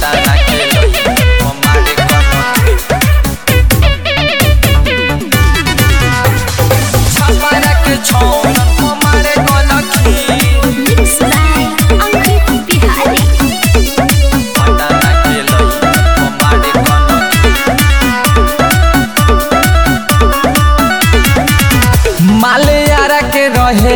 पटाना के लइकन पमारे कनखी छपरा के छौरन पमारे कनखी Mix by Ankit Bihari. पटाना के लइकन पमारे कनखी मालियारा के रहे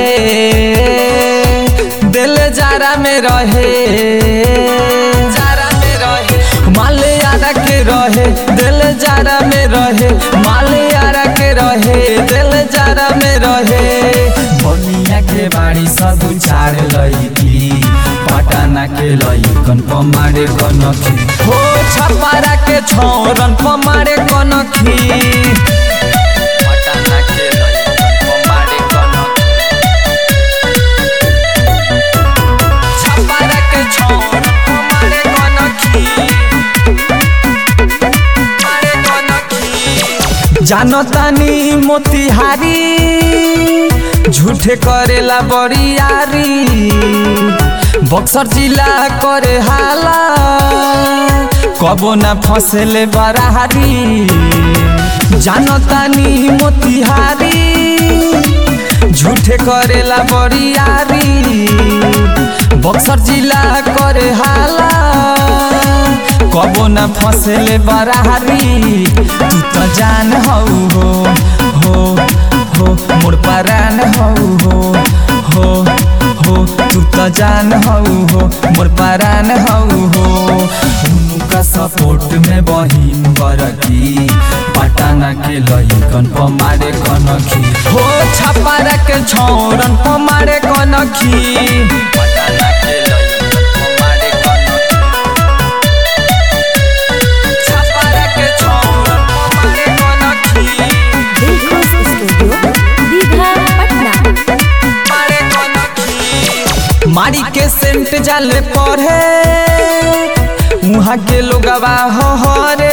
दिल जारा में रहे जारा में रहे मालियारा के रहे दिल जारा में रहे मालियारा के रहे दिल जारा में रहे बनिया के बाड़ी सब उछाड़ लईकी पटाना के लईकन पमारे कनखी हो छपारा के छौरन पमारे कनखी पटाना के लइकन पमारे कनखी छपारा के छौरन पमारे कनखी पमारे कनखी जानतानी मोतिहारी झूठे करेला बरियारी बक्सर जिला करे हाला कबो ना फसले बराहारी जानतानी मोतिहारी झूठे करेला बरियारी बक्सर जिला करे हाला कबो न फसले बराहारी तू तो जान हौ हो हो हो मोर परान हौ हो हो हो तू तो जान हौ हो मोर परान हौ हो उनका सपोर्ट में बहिन बरकी पटाना के लइकन पमारे कनखी हो छपारा के छौरन पमारे कनखी पटाना के लइकन पमारे कनखी छपारा के छौरन पमारे कनखी Dilkhos Studio, Digha, Patna. पमारे कनखी मारी के सेंट जाले पढ़े उहाँ के लोगवा हो हरे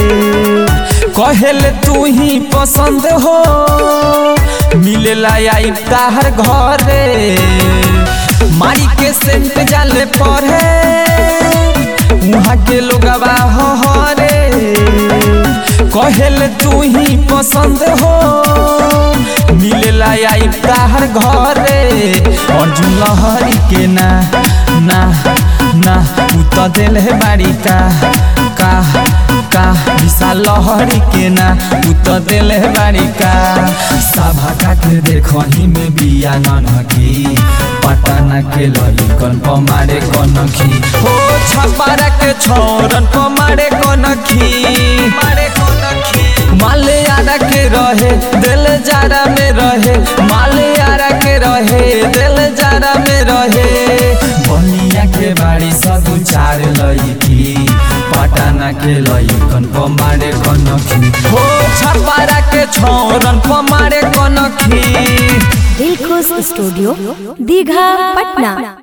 कहेल तू ही पसंद हो मिलेला आई ताहर घरे मारी के सेंट जाले पढ़े उहाँ के लोगवा हो हरे कहेल तू ही पसंद हो मिलेला आई ताहर घरे अर्जुन लहरी के ना ना ना उ त दिल है बाड़ी का का का विशाल लहरी के ना उ त दिल है बाड़ी का सभा का के देखही में बिया ननकी पटाना के लइकन पमारे कनखी हो छपारा के छौरन पमारे कनखी मारे कनखी मालियारा के रहे दिल जारा में रहे मालियारा के रहे दिल जारा में रहे बनिया के बाड़ी सब चार लईकी पटाना के लइकन पमारे कनखी हो छपारा के छौरन पमारे कनखी Dilkhos Studio, Digha, Patna.